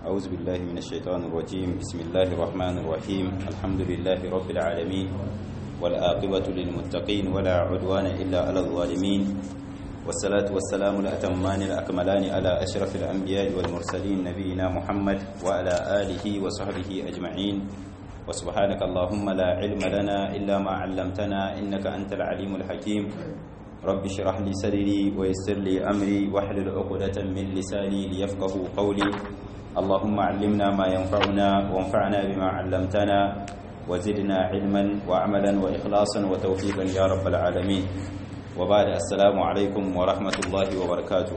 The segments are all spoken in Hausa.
أعوذ بالله من الشيطان الرجيم بسم الله الرحمن الرحيم الحمد لله رب العالمين والآقبة للمتقين ولا عدوان إلا على الظالمين والصلاة والسلام الأتمان الأكملان على أشرف الأنبياء والمرسلين نبينا محمد وعلى آله وصحبه أجمعين وسبحانك اللهم لا علم لنا إلا ما علمتنا إنك أنت العليم الحكيم رب اشرح لي صدري ويسر لي أمري واحلل عقدة من لساني ليفقه قولي اللهم علمنا ما ينفعنا وانفعنا بما علمتنا وزدنا علما وعملا وإخلاصا وتوفيقا يا رب العالمين وبعد السلام عليكم ورحمة الله وبركاته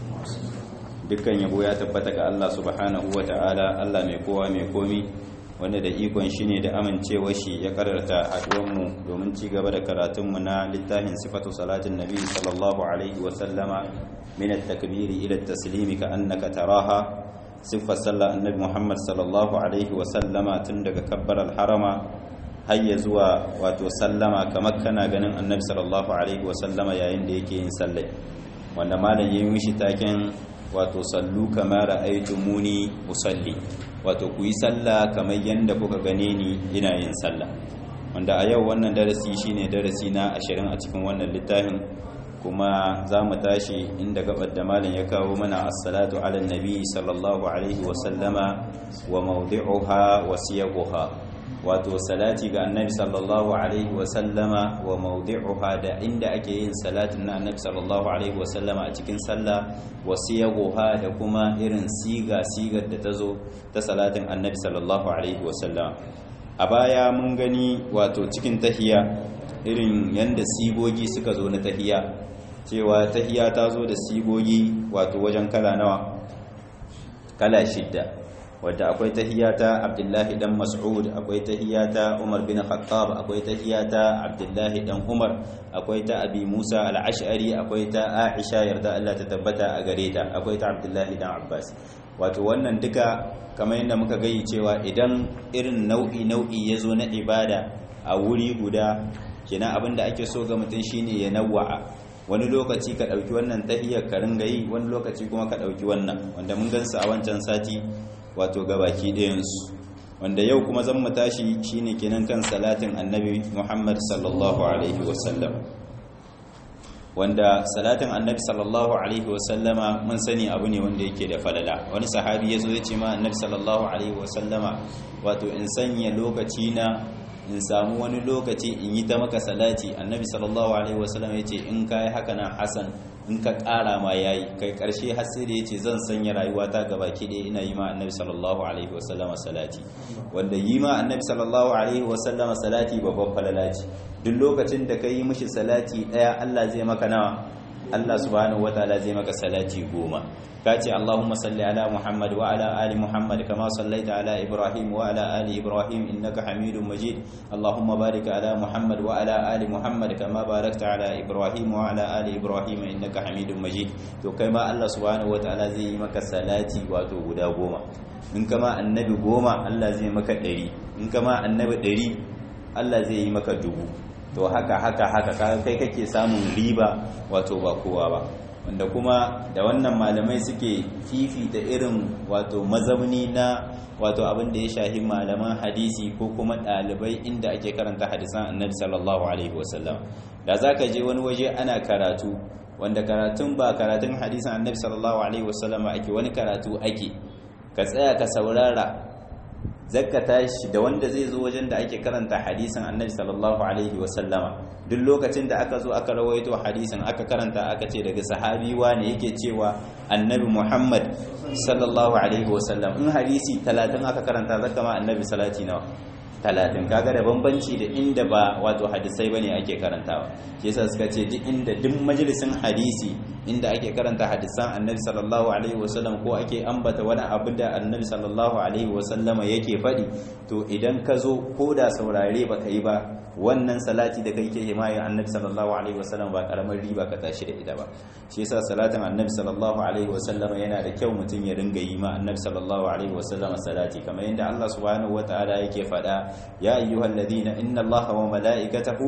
dukkan yabo ya tabbata ga Allah subhanahu wa ta'ala Allah mai kowa mai komi wanda da ikon shi ne da amincewa shi ya kararta haɗuwanmu domin ci gaba da karatunmu na littafin sifatu salatin nabi sallallahu alaihi wa sallama min at-takbiri ila at-taslimi ka annaka taraha siffar sallar annabi Muhammad sallallahu alaihi wa sallama tun daga kabbar al-harama har ya zuwa wato sallama kamar kana ganin annabi sallallahu alaihi wa sallama yayin da yake yin sallai wanda malam yayin mishi taken wato sallu kamar muni usalli wato ku yi sallah kamar yadda kuka gane ni ina yin sallah wanda a yau wannan darasi shine darasi na ashirin a cikin wannan littafin kuma za mu tashi inda gabar da malam ya kawo mana assalatu ala nabi sallallahu alaihi wa sallama wa mawdi'uha wa siyaguha wato salati ga annabi sallallahu alaihi wa sallama wa mawdi'uha da inda ake yin salatin na annabi sallallahu alaihi wa sallama a cikin sallah wa siyaguha da kuma irin siga sigar da ta zo ta salatin annabi sallallahu alaihi wa sallama a baya mun gani wato cikin tahiya irin yanda sigogi suka zo na tahiya cewa tahiya ta zo da sigogi wato wajen kala nawa kala shidda wadda akwai tahiyata Abdullahi dan Mas'ud akwai tahiyata Umar bin Khattab akwai tahiyata Abdullahi dan Umar akwai ta Abi Musa al-Ash'ari akwai ta Aisha yarda Allah ta tabbata a gare ta akwai ta Abdullahi dan Abbas wato wannan duka kamar yadda muka gayi cewa idan irin nau'i nau'i yazo na ibada a wuri guda kenan abinda ake so ga mutum shine ya nawwa'a wani lokaci ka ɗauki wannan tahiyar ka ringa yi wani lokaci kuma ka ɗauki wannan wanda mun gansu a wancan sati wato gabaki ɗayansu wanda yau kuma zan mu tashi shine kenan kan salatin annabi Muhammad sallallahu alaihi wasallam wanda salatin annabi sallallahu alaihi wasallama mun sani abu ne wanda yake da falala wani sahabi ya zo ya ce ma annabi sallallahu alaihi wasallama wato in sanya lokaci na in samu wani lokaci in yi ta maka salati annabi sallallahu alaihi wasallam ya ce in ka yi haka nan hasan in ka ƙara ma ya yi kai ƙarshe har sai da ya ce zan sanya rayuwata gaba ki ɗaya ina yi ma annabi sallallahu alaihi wasallama salati wanda yi ma annabi sallallahu alaihi wasallama salati babban falala ce duk lokacin da ka yi mishi salati ɗaya allah zai maka nawa allah subhanahu wataala zai maka salati goma kace Allahumma salli ala Muhammad wa ala ali Muhammad kama sallaita ala Ibrahim wa ala ali Ibrahim innaka Hamidum Majid Allahumma barik ala Muhammad wa ala ali Muhammad kama barakta ala Ibrahim wa ala ali Ibrahim innaka Hamidum Majid to kai ma Allah subhanahu wataala zai yi maka salati wato guda goma in kama annabi goma Allah zai maka ɗari in kama annabi ɗari Allah zai yi maka dubu to haka haka haka kai kake samun riba wato ba kowa ba wanda kuma da wannan malamai suke fifita irin wato mazamni na wato abin da ya shahi malaman hadisi ko kuma ɗalibai inda ake karanta hadisan annabi sallallahu alaihi wasallam da za ka je wani waje ana karatu wanda karatun ba karatun hadisan annabi sallallahu alaihi wasallam ake wani karatu ake ka tsaya ka saurara zakka tashi da wanda zai zo wajen da ake karanta hadisin annabi sallallahu alaihi wasallama duk lokacin da aka zo aka rawaito hadisin aka karanta aka ce daga sahabi wane yake cewa annabi muhammad sallallahu alaihi wasallam in hadisi talatin aka karanta zaka ma annabi salati nawa talatin kaga da bambanci da inda ba wato hadisai bane ake karantawa shi yasa suka ce duk inda duk majalisin hadisi inda ake karanta hadisan annabi sallallahu alaihi wasallam ko ake ambata wani abu da annabi sallallahu alaihi wasallama yake faɗi to idan ka zo ko da saurare baka yi ba wannan salati da kai ke himayen annabi sallallahu alaihi wasallam ba karamar riba ka tashi da ita ba shi yasa salatin annabi sallallahu alaihi wasallam yana da kyau mutum ya ringa yi ma annabi sallallahu alaihi wasallam salati kamar yadda Allah subhanahu wataala yake faɗa ya ayyuhalladhina inna Allaha wa malaikatahu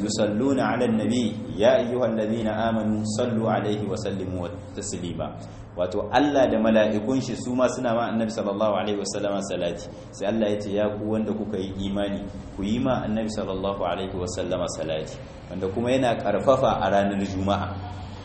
yusalluna 'alan nabi ya ayyuhalladhina amanu sallu alaihi wa sallimu taslima wato Allah da mala'ikun shi su ma suna ma annabi sallallahu alaihi wasallama salati sai Allah ya ce ya ku wanda kuka yi imani ku yi ma annabi sallallahu alaihi wasallama salati wanda kuma yana karfafa a ranar juma'a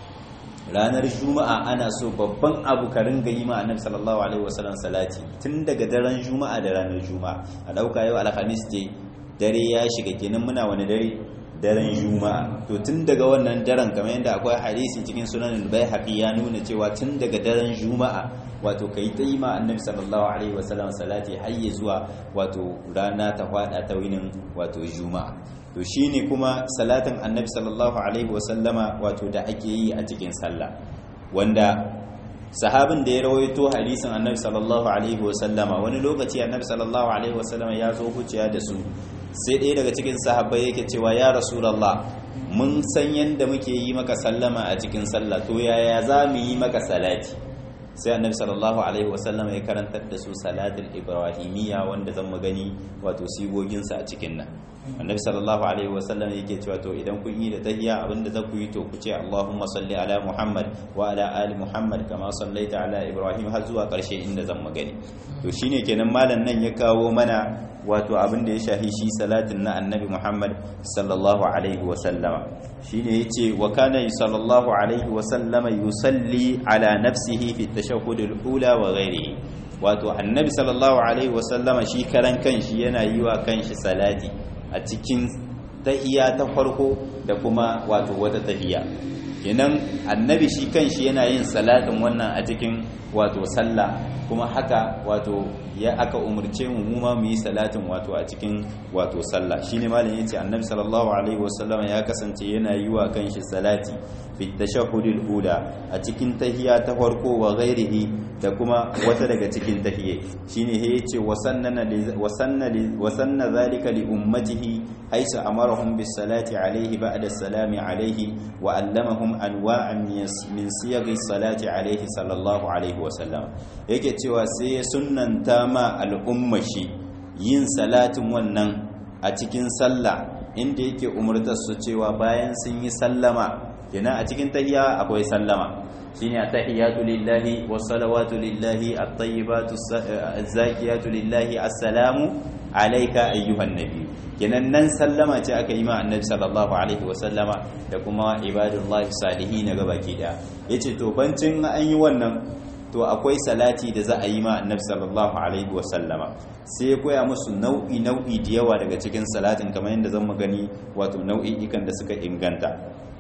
ranar juma'a ana so babban abu ka ringa yi ma annabi sallallahu alaihi wasallam salati tun daga daren juma'a da ranar juma'a a dauka yau alhamis ce dare ya shiga kenan muna wani dare daren juma'a to tun daga wannan daren kamar yadda akwai hadisi cikin sunan al-baihaqi ya nuna cewa tun daga daren juma'a wato kai ta yi ma annabi sallallahu alaihi wasallam salati har ya zuwa wato rana ta fada ta winin wato juma'a to shine kuma salatin annabi sallallahu alaihi wasallama wato da ake yi a cikin sallah wanda sahabin da ya rawaito hadisin annabi sallallahu alaihi wasallama wani lokaci annabi sallallahu alaihi wasallama ya zo huciya da su sai ɗaya daga cikin sahabbai yake cewa ya rasulallah mun san yadda muke yi maka sallama a cikin sallah to yaya za mu yi maka salati sai annabi sallallahu alaihi wasallam ya karantar da su salatul ibrahimiyya wanda zan mu gani wato sigoginsa a cikin nan annabi sallallahu alaihi wasallam yake cewa to idan kun yi da tahiyya abinda za ku yi to ku ce allahumma salli ala muhammad wa ala ali muhammad kama sallaita ala ibrahim har zuwa karshe inda zan mu gani to shine kenan malam nan ya kawo mana wato abin da ya shahi shi salatin na annabi muhammad sallallahu alaihi wasallama shine yace wa kana sallallahu alaihi wasallama yusalli ala nafsihi fi tashahhud al-ula wa ghairihi wato annabi sallallahu alaihi wasallama shi karan kanshi yana yi wa kanshi salati a cikin tahiya ta farko da kuma wato wata tahiya kenan annabi shi kanshi yana yin salatin wannan a cikin wato sallah kuma haka wato ya aka umurce mu mu ma mu yi salatin wato a cikin wato sallah shine malam yace annabi sallallahu alaihi wasallam ya kasance yana yi wa kanshi salati fi tashahhudil ula a cikin tahiya ta farko wa ghairihi da kuma wata daga cikin tahiyye shine he yace wasannana wasanna wasanna zalika li ummatihi haythu amarahum bis salati alaihi ba'da salami alaihi wa allamahum anwa'an min siyaghi salati alaihi sallallahu alaihi wasallam yake cewa sai ya sunnanta ma al'umma shi yin salatin wannan a cikin sallah inda yake umurtar su cewa bayan sun yi sallama kenan a cikin tahiyya akwai sallama shine at-tahiyatu lillahi was-salawatu lillahi at-tayyibatu az-zakiyatu lillahi assalamu alayka ayyuhan nabiy kenan nan sallama ce aka yi ma annabi sallallahu alaihi wa sallama da kuma ibadullahi salihin ga baki daya yace to bancin an yi wannan to akwai salati da za a yi ma annabi sallallahu alaihi wa sallama sai ya koya musu nau'i nau'i da yawa daga cikin salatin kamar yadda zan gani wato nau'i ikan da suka inganta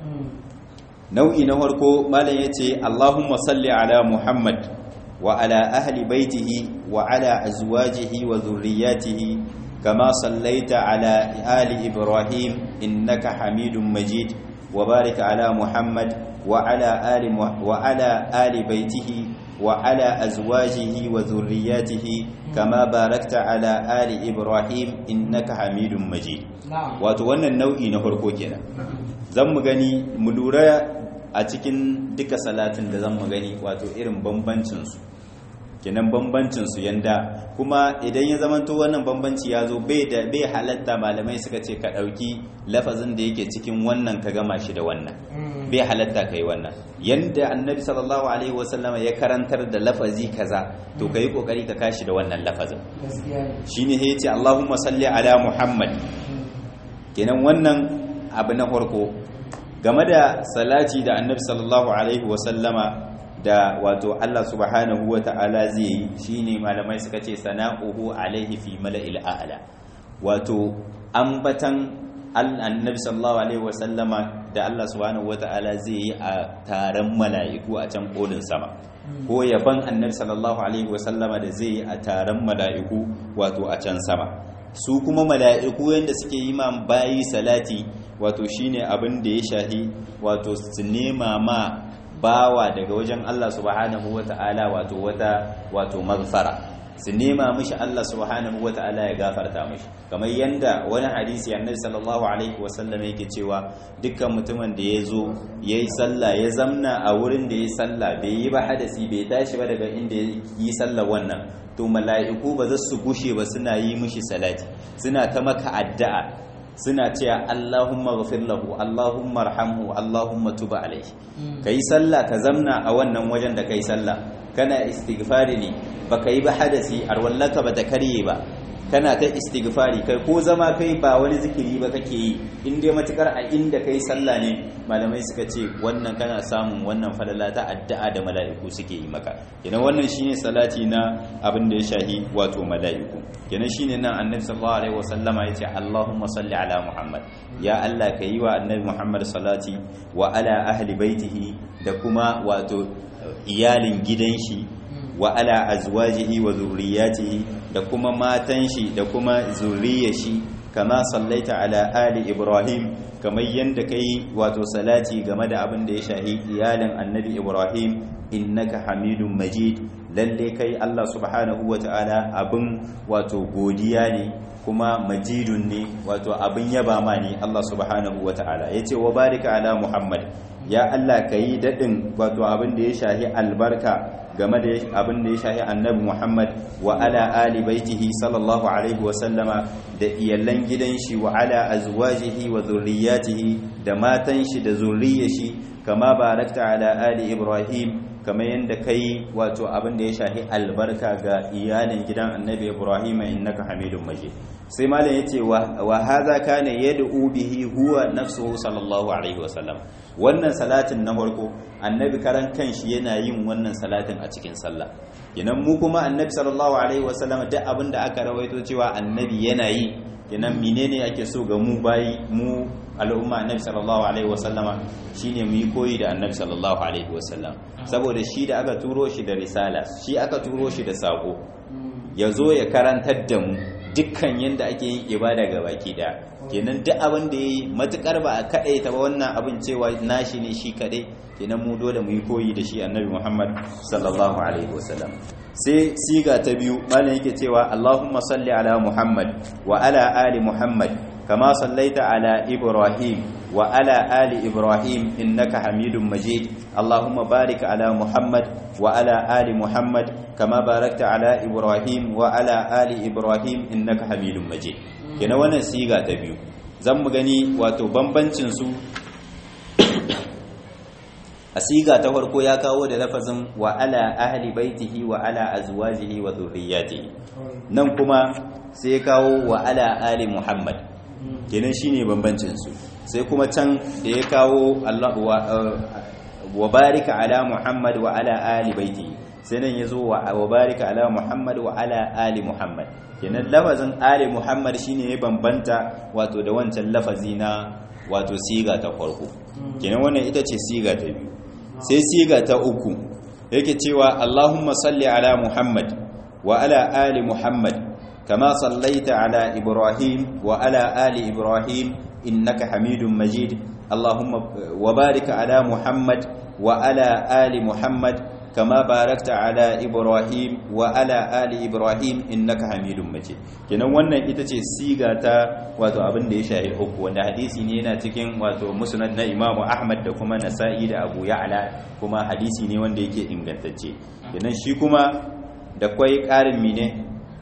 nau'i na farko malam yace Allahumma salli ala Muhammad wa ala ahli baitihi wa ala azwajihi wa dhurriyyatihi kama sallaita ala ali Ibrahim innaka Hamidum Majid wa barik ala Muhammad wa ala ali wa ala ali baitihi wa ala azwajihi wa dhurriyyatihi kama barakta ala ali Ibrahim innaka Hamidum Majid wato wannan nau'i na farko kenan zan mu gani mu lura a cikin duka salatin da zan mu gani wato irin bambancinsu kenan bambancinsu yanda kuma idan ya zamanto wannan bambanci ya zo bai da bai halatta malamai suka ce ka ɗauki lafazin da yake cikin wannan ka gama shi da wannan bai halatta kai wannan yanda annabi sallallahu alaihi wasallam ya karantar da lafazi kaza to kai kokari ka kashi da wannan lafazin shine ya ce Allahumma salli ala Muhammad kenan wannan abu na farko game da salati da annabi sallallahu alaihi wasallama da wato Allah subhanahu wa ta'ala zai yi shine malamai suka ce sana'uhu alaihi fi mala'il a'la wato ambatan annabi sallallahu alaihi wasallama da Allah subhanahu wa ta'ala zai yi a taron mala'iku a can kolin sama ko yaban annabi sallallahu alaihi wasallama da zai yi a taron mala'iku wato a can sama su kuma mala'iku yanda suke yi ma bayi salati wato shine abin da ya shahi wato su nema ma bawa daga wajen Allah subhanahu wata'ala wato wata wato maghfara su nema mishi Allah subhanahu wata'ala ya gafarta mishi kamar yanda wani hadisi annabi sallallahu alaihi wasallam yake cewa dukkan mutumin da ya zo yayi sallah ya zamna a wurin da yayi sallah bai yi ba hadasi bai tashi ba daga inda yi sallah wannan to mala'iku ba za su gushe ba suna yi mishi salati suna ta maka addu'a suna cewa Allahumma ghafir lahu Allahumma arhamhu Allahumma tub alayhi kai sallah ka zamna a wannan wajen da kai sallah kana istighfari ne baka yi ba hadasi arwallaka ba ta karye ba kana ta istighfari kai ko zama kai ba wani zikiri ba kake yi in dai matukar a inda kai sallah ne malamai suka ce wannan kana samun wannan falala ta addu'a da mala'iku suke yi maka kenan wannan shine salati na abin da ya shahi wato mala'iku kenan shine nan annabi sallallahu alaihi wasallama yace Allahumma salli ala Muhammad ya Allah ka yi wa annabi Muhammad salati wa ala ahli baitihi da kuma wato iyalin gidan shi wa ala azwajihi wa zurriyatihi da kuma matan shi da kuma zurriyar shi kama sallaita ala ali ibrahim kamar yanda kai wato salati game da abin da ya shahi iyalin annabi ibrahim innaka hamidun majid lalle kai Allah subhanahu wata'ala abin wato godiya ne kuma majidun ne wato abin yaba ma ne Allah subhanahu wata'ala yace wa barika ala muhammad ya Allah kai dadin wato abin da ya shahi albarka game da abin da ya shahi annabi Muhammad wa ala ali baitihi sallallahu alaihi wa sallama da iyalan gidan shi wa ala azwajihi wa zurriyatihi da matan shi da zurriyar shi kama barakta ala ali Ibrahim kama yanda kai wato abin da ya shahi albarka ga iyalin gidan annabi Ibrahim innaka Hamidum Majid sai malam yace wa hadha kana yad'u bihi huwa nafsuhu sallallahu alaihi wa sallam wannan salatin na farko annabi karan kanshi yana yin wannan salatin a cikin sallah kenan mu kuma annabi sallallahu alaihi wasallam duk abin da aka rawaito cewa annabi yana yi kenan menene ake so ga mu bayi mu al'umma annabi sallallahu alaihi wasallama shine mu yi koyi da annabi sallallahu alaihi wasallam saboda shi da aka turo shi da risala shi aka turo shi da sako ya zo ya karantar da mu dukkan yadda ake yin ibada ga baki daya kenan duk abin da yayi matukar ba a kadai ta ba wannan abin cewa nashi ne shi kadai kenan mu dole mu yi koyi da shi annabi Muhammad sallallahu alaihi wasallam sai siga ta biyu malam yake cewa Allahumma salli ala Muhammad wa ala ali Muhammad kama sallaita ala Ibrahim wa ala ali Ibrahim innaka Hamidum Majid Allahumma barik ala Muhammad wa ala ali Muhammad kama barakta ala Ibrahim wa ala ali Ibrahim innaka Hamidum Majid kenan wannan siga ta biyu zan mu gani wato bambancin su a siga ta farko ya kawo da lafazin wa ala ahli baitihi wa ala azwajihi wa dhurriyyatihi nan kuma sai ya kawo wa ala ali muhammad kenan shine bambancin su sai kuma can da ya kawo Allah wa barika ala muhammad wa ala ali baitihi sai nan yazo wa barika ala muhammad wa ala ali muhammad kenan lafazin ali muhammad shine ya bambanta wato da wancan lafazi na wato siga ta farko kenan wannan ita ce siga ta biyu sai siga ta uku yake cewa Allahumma salli ala Muhammad wa ala ali Muhammad kama sallaita ala Ibrahim wa ala ali Ibrahim innaka Hamidum Majid Allahumma wa barik ala Muhammad wa ala ali Muhammad kama barakta ala Ibrahim wa ala ali Ibrahim innaka Hamidum Majid kenan wannan ita ce siga ta wato abin da ya shahi uku wanda hadisi ne yana cikin wato musnad na Imam Ahmad da kuma Nasa'i da Abu Ya'la kuma hadisi ne wanda yake ingantacce kenan shi kuma da kwai ƙarin mine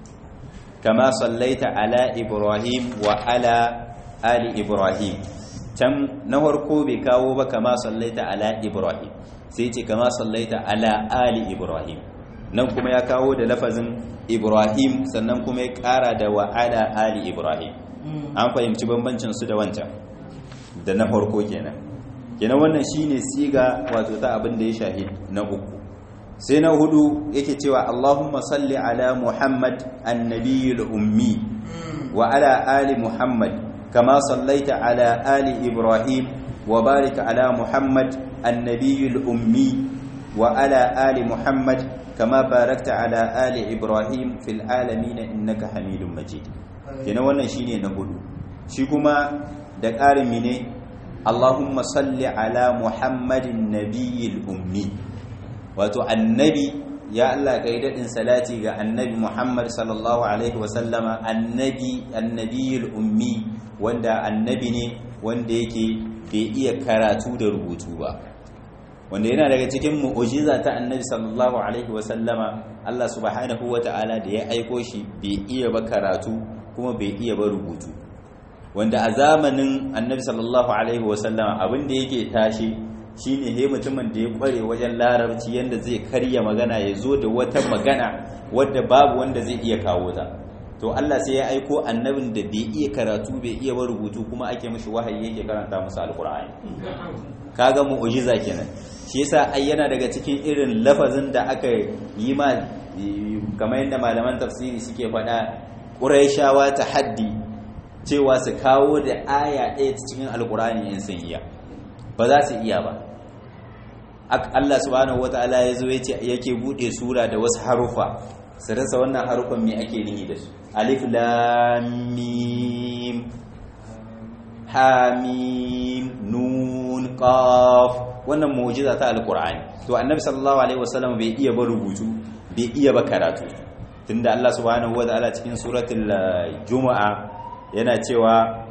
kama sallaita ala Ibrahim wa ala ali Ibrahim can na farko bai kawo ba kama sallaita ala Ibrahim sai ce kama sallaita ala ali Ibrahim nan kuma ya kawo da lafazin Ibrahim sannan kuma ya ƙara da wa ala ali Ibrahim an fahimci bambancin su da wancan da na farko kenan kenan wannan shine siga wato ta abin da ya shahi na uku sai na hudu yake cewa Allahumma salli ala Muhammad annabiyul ummi wa ala ali Muhammad kama sallaita ala ali Ibrahim wa barik ala Muhammad annabiyul ummi wa ala ali Muhammad kama barakta ala ali Ibrahim fil alamin innaka Hamidum Majid kenan wannan shine na hudu shi kuma da ƙarin mine Allahumma salli ala Muhammadin nabiyil ummi wato annabi ya Allah kai dadin salati ga annabi Muhammad sallallahu alaihi wa sallama annabi annabiyil ummi wanda annabi ne wanda yake bai iya karatu da rubutu ba wanda yana daga cikin mu'ujiza ta annabi sallallahu alaihi wa sallama Allah subhanahu wa ta'ala da ya aiko shi bai iya ba karatu kuma bai iya ba rubutu wanda a zamanin annabi sallallahu alaihi wasallama abin da yake tashi shine he mutumin da ya kware wajen larabci yanda zai karya magana ya zo da wata magana wadda babu wanda zai iya kawo ta to Allah sai ya aiko annabin da bai iya karatu bai iya ba rubutu kuma ake mishi wahayi yake karanta musu alqur'ani kaga mu'jiza kenan shi yasa ai yana daga cikin irin lafazin da aka yi ma kamar yadda malaman tafsiri suke faɗa ƙuraishawa ta haddi cewa su kawo da aya ɗaya cikin alƙur'ani in sun iya ba za su iya ba Allah subhanahu wata'ala ya zo yake buɗe sura da wasu harufa su rasa wannan harufan me ake nihi da su alif lam mim hamim nun qaf wannan mu'jiza ta alqur'ani to annabi sallallahu alaihi wasallam bai iya ba rubutu bai iya ba karatu tunda Allah subhanahu wataala cikin suratul juma'a yana cewa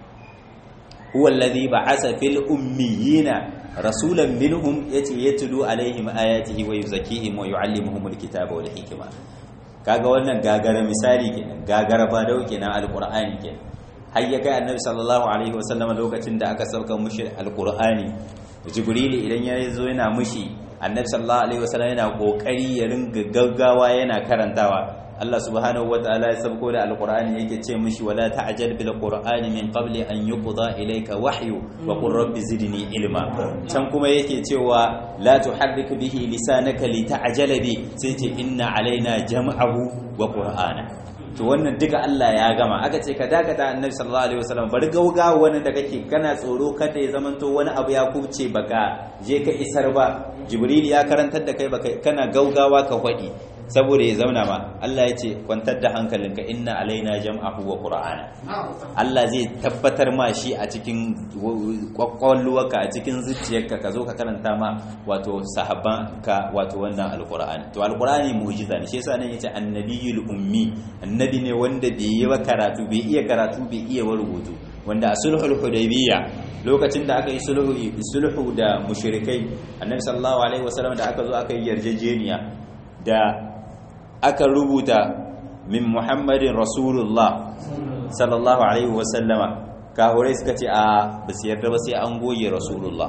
huwa alladhi ba'asa fil ummiyina rasulan minhum yace yatlu alaihim ayatihi wa yuzakkihim wa yuallimuhumul kitaba wal hikma kaga wannan gagara misali kenan gagara ba dau kenan alqur'ani kenan har ya kai annabi sallallahu alaihi wasallam lokacin da aka sauka mushi alqur'ani jibril idan ya zo yana mushi annabi sallallahu alaihi wasallam yana kokari ya ringa gaggawa yana karantawa Allah subhanahu wataala ya sabko da alqur'ani yake ce mishi wala ta'jal bil qur'ani min qabli an yuqda ilayka wahyu wa qur rabbi zidni ilma can kuma yake cewa la tuharrik bihi lisanaka lita'jala bi sai ce inna alaina jam'ahu wa qur'ana to wannan duka Allah ya gama aka ce ka dakata annabi sallallahu alaihi wasallam bari gaugawa wani da kake kana tsoro kada ya zamanto wani abu ya kubce baka je ka isar ba jibril ya karantar da kai baka kana gaugawa ka hwadi saboda ya zauna ma Allah ya ce kwantar da hankalinka inna alaina jam'ahu wa qur'ana Allah zai tabbatar ma shi a cikin kwakwalwarka a cikin zuciyarka ka zo ka karanta ma wato sahabban ka wato wannan alqur'ani to alqur'ani mu'jiza ne shi yasa nan yace annabiyul ummi annabi ne wanda bai yi ba karatu bai iya karatu bai iya rubutu wanda a sulhul hudaybiyya lokacin da aka yi sulhu sulhu da mushrikai annabi sallallahu alaihi wasallam da aka zo aka yi yarjejeniya da aka rubuta min muhammadin rasulullah sallallahu alaihi wasallama kahurai suka ce a basu yarda ba sai an goge rasulullah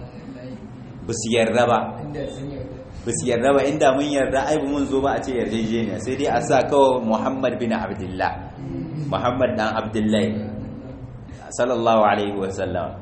basu yarda ba basu yarda ba inda mun yarda ai mun zo ba a ce yarjejeniya sai dai a sa kawai muhammad bin abdullah muhammad dan abdullahi sallallahu alaihi wasallam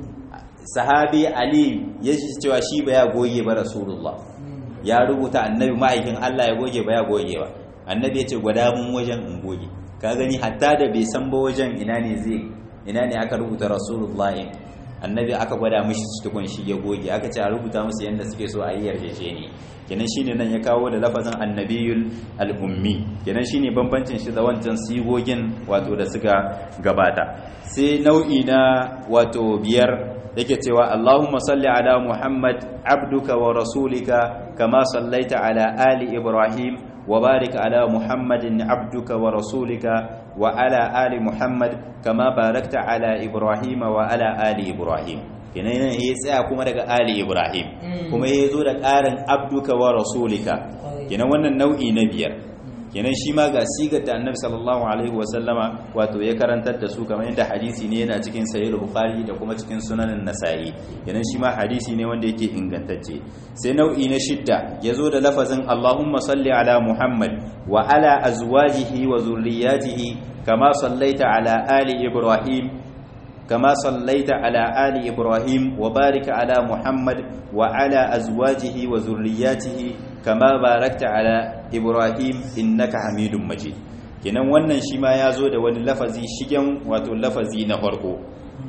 sahabi ali ya cewa shi ba ya goge ba rasulullah ya rubuta annabi ma'aikin Allah ya goge ba ya goge ba annabi ya ce gwada mun wajen in goge ka gani hatta da bai san ba wajen ina ne zai ina ne aka rubuta rasulullah annabi aka gwada mishi tukun shi ya goge aka ce a rubuta musu yanda suke so a yi yarjejeni kenan shine nan ya kawo da lafazin annabiyul al-ummi kenan shine bambancin shi da wancan sigogin wato da suka gabata sai nau'i na wato biyar yake cewa Allahumma salli ala Muhammad abduka wa rasulika kama sallaita ala ali Ibrahim wa barik ala Muhammadin abduka wa rasulika wa ala ali Muhammad kama barakta ala Ibrahim wa ala ali Ibrahim kenan yana ya tsaya kuma daga ali Ibrahim kuma ya zo da ƙarin abduka wa rasulika kenan wannan nau'i na biyar kenan shi ma ga sigar da annabi sallallahu alaihi wasallama wato ya karantar da su kamar yadda hadisi ne yana cikin sahih bukhari da kuma cikin sunanin nasa'i kenan shi ma hadisi ne wanda yake ingantacce sai nau'i na shidda yazo da lafazin allahumma salli ala muhammad wa ala azwajihi wa zurriyyatihi kama sallaita ala ali ibrahim كما صليت على آل إبراهيم وبارك على محمد وعلى أزواجه وذرياته كما باركت على إبراهيم إنك حميد مجيد kenan wannan shi ma ya zo da wani lafazi shigen wato lafazi na farko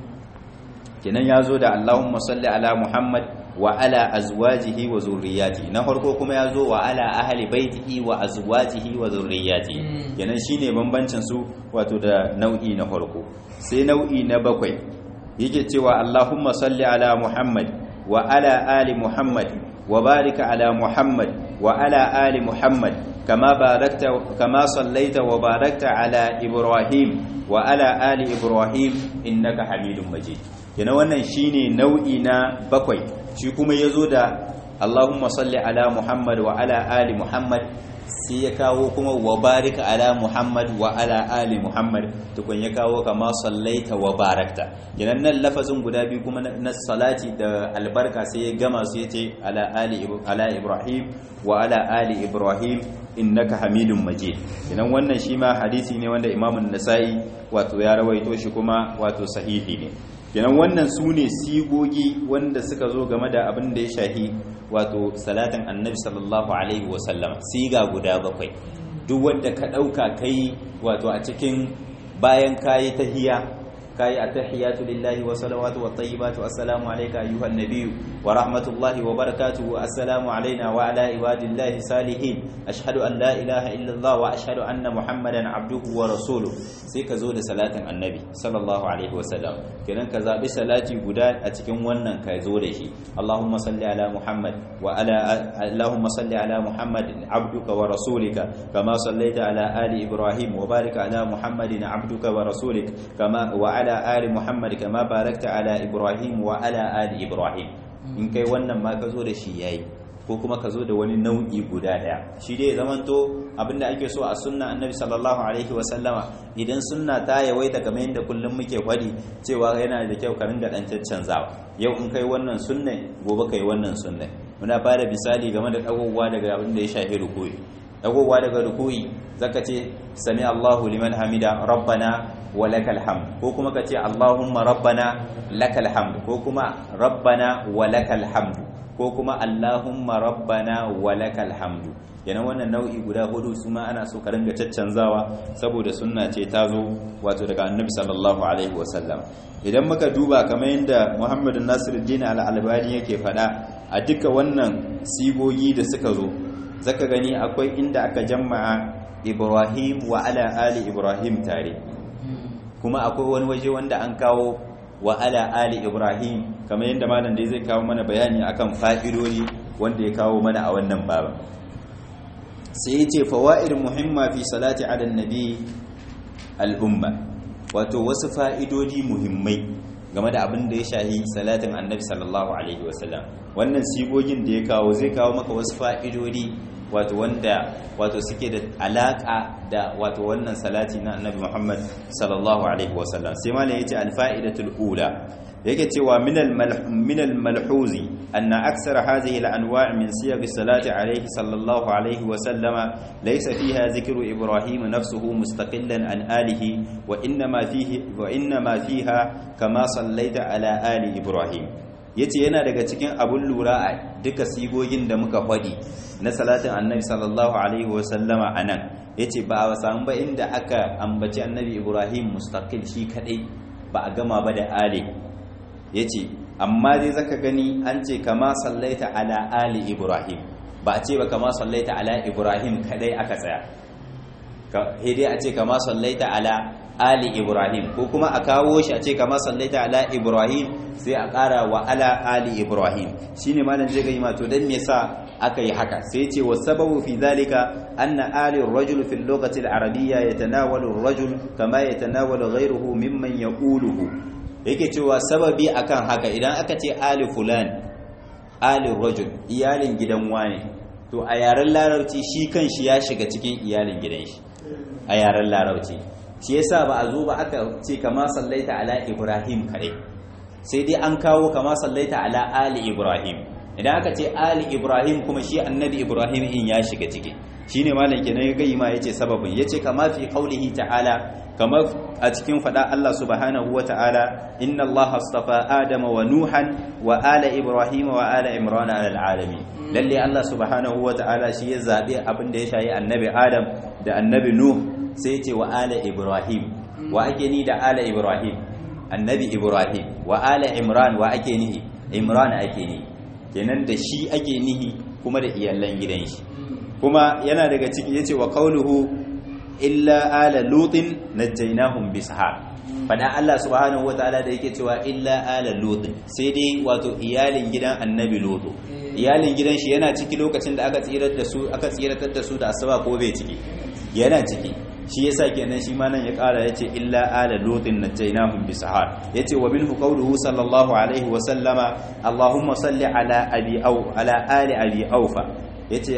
kenan ya zo da Allahumma salli ala Muhammad wa ala azwajihi wa zurriyati na farko kuma ya zo wa ala ahli baitihi wa azwajihi wa zurriyati kenan shine bambancin su wato da nau'i na farko sai nau'i na bakwai yake cewa Allahumma salli ala Muhammad wa ala ali Muhammad wa barika ala Muhammad wa ala ali Muhammad kama barakta kama sallaita wa barakta ala Ibrahim wa ala ali Ibrahim innaka Hamidum Majid yana wannan shine nau'i na bakwai shi kuma yazo da Allahumma salli ala Muhammad wa ala ali Muhammad sai ya kawo kuma wa barika ala muhammad wa ala ali muhammad tukun ya kawo kama sallaita wa barakta kenan nan lafazin guda biyu kuma na salati da albarka sai ya gama su yace ala ali ala ibrahim wa ala ali ibrahim innaka hamidun majid kenan wannan shi ma hadisi ne wanda imamun nasa'i wato ya rawaito shi kuma wato sahihi ne kenan wannan su ne sigogi wanda suka zo game da abin da ya shahi wato salatin annabi sallallahu alaihi wasallam siga guda bakwai duk wanda ka ɗauka kai wato a cikin bayan kayi tahiya kayi attahiyatu lillahi wa salawatu wa tayyibatu assalamu alayka ayyuhan nabiyyu wa rahmatullahi wa barakatuhu assalamu alayna wa ala ibadillahi salihin ashhadu an la ilaha illa allah wa ashhadu anna muhammadan abduhu wa rasuluhu sai ka zo da salatin annabi sallallahu alaihi wa sallam kenan ka zabi salati guda a cikin wannan ka zo da shi allahumma salli ala muhammad wa ala allahumma salli ala muhammad abduka wa rasulika kama sallaita ala ali ibrahim wa barik ala muhammadin abduka wa rasulika kama wa ala ali muhammad kama barakta ala ibrahim wa ala ali ibrahim in kai wannan ma ka zo da shi yayi ko kuma ka zo da wani nau'i guda daya shi dai zamanto abinda ake so a sunna annabi sallallahu alaihi wa sallama idan sunna ta yawaita kamar yadda kullum muke kwadi cewa yana da kyau ka ringa dan caccanzawa yau in kai wannan sunna gobe kai wannan sunna muna bada misali game da dagowa daga abin da ya shafi rukuyi dagowa daga rukuyi zaka ce sami Allahu liman hamida rabbana wa lakal hamd ko kuma ka ce Allahumma rabbana lakal hamd ko kuma rabbana wa lakal hamd ko kuma Allahumma rabbana wa lakal hamdu yana wannan nau'i guda hudu su ma ana so ka ringa caccanzawa saboda sunna ce ta zo wato daga annabi sallallahu alaihi wasallam idan muka duba kamar yadda Muhammad Nasiruddin al-Albani yake faɗa a duka wannan sigogi da suka zo zaka gani akwai inda aka jama'a Ibrahim wa ala ali Ibrahim tare kuma akwai wani waje wanda an kawo wa ala ali ibrahim kamar yadda malam da zai kawo mana bayani akan fa'idodi wanda ya kawo mana a wannan baba sai ya ce fawaid muhimma fi salati ala nabi al'umma wato wasu fa'idodi muhimmai game da abin da ya shahi salatin annabi sallallahu alaihi wasallam wannan sigogin da ya kawo zai kawo maka wasu fa'idodi wato wanda wato suke da alaka da wato wannan salati na annabi Muhammad sallallahu alaihi wasallam sai malam yace alfa'idatul ula yake cewa minal minal malhuzi anna aksara hadhihi al-anwa' min siyaq salati alaihi sallallahu alaihi wasallam laysa fiha dhikru ibrahim nafsuhu mustaqillan an alihi wa inma fihi wa inma fiha kama sallaita ala ali ibrahim yace yana daga cikin abun lura a duka sigogin da muka faɗi na salatin annabi sallallahu alaihi wasallama a nan ya ce ba a samu ba inda aka ambaci annabi ibrahim mustaqil shi kadai ba a gama ba da ali ya ce amma dai zaka gani an ce kama sallaita ala ali ibrahim ba a ce ba kama sallaita ala ibrahim kadai aka tsaya dai a ce kama sallaita ala ali ibrahim ko kuma a kawo shi a ce kama sallaita ala ibrahim sai a ƙara wa ala ali ibrahim shine malam zai ga to dan me yasa aka yi haka sai ce wa sababu fi zalika anna ali ar-rajul fi al-lughati al-arabiyya yatanawalu ar-rajul kama yatanawalu ghayruhu mimman yaquluhu yake cewa sababi akan haka idan aka ce ali fulan ali rajul iyalin gidan wani to a yaren larabci shi kanshi ya shiga cikin iyalin gidan shi a yaren larabci shi yasa ba a zo ba aka ce kama sallaita ala ibrahim kare sai dai an kawo kama sallaita ala ali ibrahim idan aka ce ali ibrahim kuma shi annabi ibrahim in ya shiga ciki shine malam kenan ya gayi ma yace sababin yace kama fi qaulihi ta'ala kama a cikin fada Allah subhanahu wa ta'ala inna Allah astafa adama wa nuhan wa ala ibrahim wa ala imran ala alamin lalle Allah subhanahu wa ta'ala shi ya zabe abin da ya shayi annabi adam da annabi nuh sai yace wa ala ibrahim wa ake ni da ala ibrahim annabi ibrahim wa ala imran wa ake nihi imran ake nihi kenan da shi ake nihi kuma da iyalan gidan shi kuma yana daga ciki yace wa qauluhu illa ala lutin najaynahum bisahar fada Allah subhanahu wataala da yake cewa illa ala lutin sai dai wato iyalin gidan annabi lutu iyalin gidan shi yana ciki lokacin da aka tsirar da su aka tsiratar da su da asuba ko bai ciki yana ciki shi yasa kenan shi ma nan ya kara yace illa ala lutin najaynahum bisahar yace wa minhu qawluhu sallallahu alaihi wa sallama allahumma salli ala abi au ala ali abi aufa yace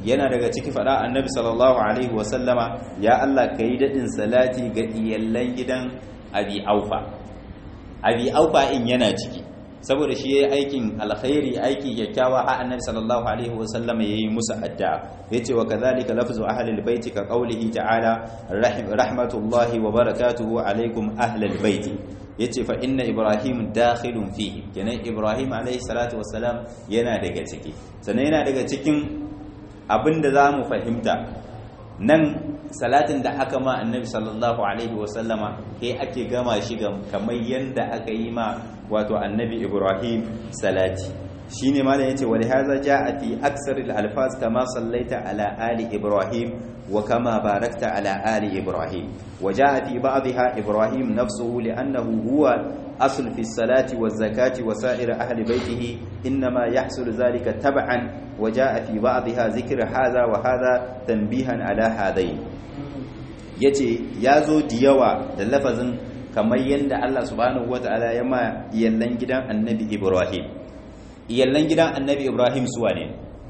yana daga ciki fada annabi sallallahu alaihi wasallama ya Allah ka yi daɗin salati ga iyallan gidan abi aufa abi aufa in yana ciki saboda shi yayi aikin alkhairi aiki kyakkyawa har annabi sallallahu alaihi wasallama yayi musu addu'a yace wa kadhalika lafzu ahli albayt ka qawlihi ta'ala rahmatullahi wa barakatuhu alaikum ahli albayt yace fa inna ibrahim dakhilun fihi kenan ibrahim alaihi salatu wassalam yana daga ciki sannan yana daga cikin abinda zamu fahimta nan salatin da aka ma annabi sallallahu alaihi wasallama kai ake gama shi kamar yanda aka yi ma wato annabi ibrahim salati shine malam yace wa lihaza jaa fi aksar al alfaz kama sallaita ala ali ibrahim wa kama barakta ala ali ibrahim wa jaa fi ba'dha ibrahim nafsuhu li'annahu huwa asl fi salati wa zakati wa sa'ir ahli baytihi inma yahsul dhalika tab'an wa jaa fi ba'dha dhikr hadha wa hadha tanbihan ala hadain yace yazo diyawa da lafazin kamar yadda Allah subhanahu wata'ala ya ma iyallan gidan annabi Ibrahim iyallan gidan annabi Ibrahim suwa ne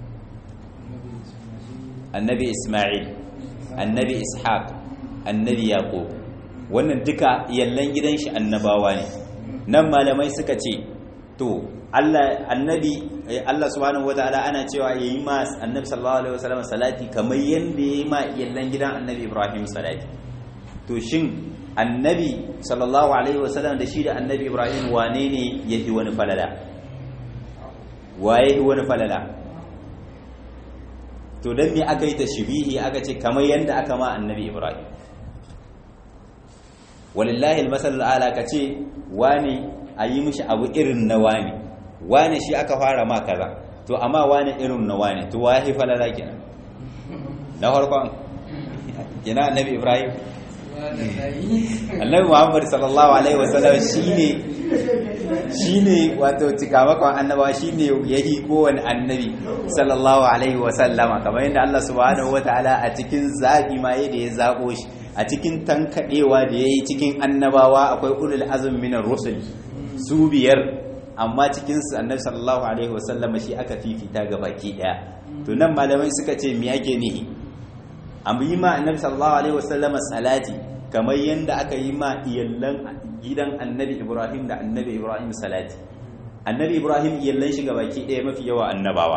annabi Ismail annabi Ishaq annabi Yaqub wannan duka iyallan gidan shi annabawa ne nan malamai suka ce to Allah annabi Allah subhanahu wata'ala ana cewa yayi ma annabi sallallahu alaihi wasallam salati kamar yadda yayi ma iyallan gidan annabi Ibrahim salati to shin annabi sallallahu alaihi wasallam da shi da annabi ibrahim wane ne ya fi wani falala waye fi wani falala to don me aka yi tashbihi aka ce kamar yadda aka ma annabi ibrahim walillahi almasal ala ka ce wane a yi mishi abu irin na wane wane shi aka fara ma kaza to amma wane irin na wane to waye falala kenan na farkon kenan annabi ibrahim annabi muhammad sallallahu alaihi wasallam shine shine wato cikamakon annabawa shine yahi kowane annabi sallallahu alaihi wasallama kamar yadda Allah subhanahu wataala a cikin zabi ma yadda ya zabo shi a cikin tankadewa da yayi cikin annabawa akwai ulul azm minar rusul su biyar amma cikin su annabi sallallahu alaihi wasallama shi aka fifita ga baki daya to nan malamai suka ce me yake nihi an yi ma annabi sallallahu alaihi wasallama salati kamar yadda aka yi ma iyallan gidan annabi ibrahim da annabi ibrahim salati annabi ibrahim iyallan shi baki ɗaya mafi yawa annabawa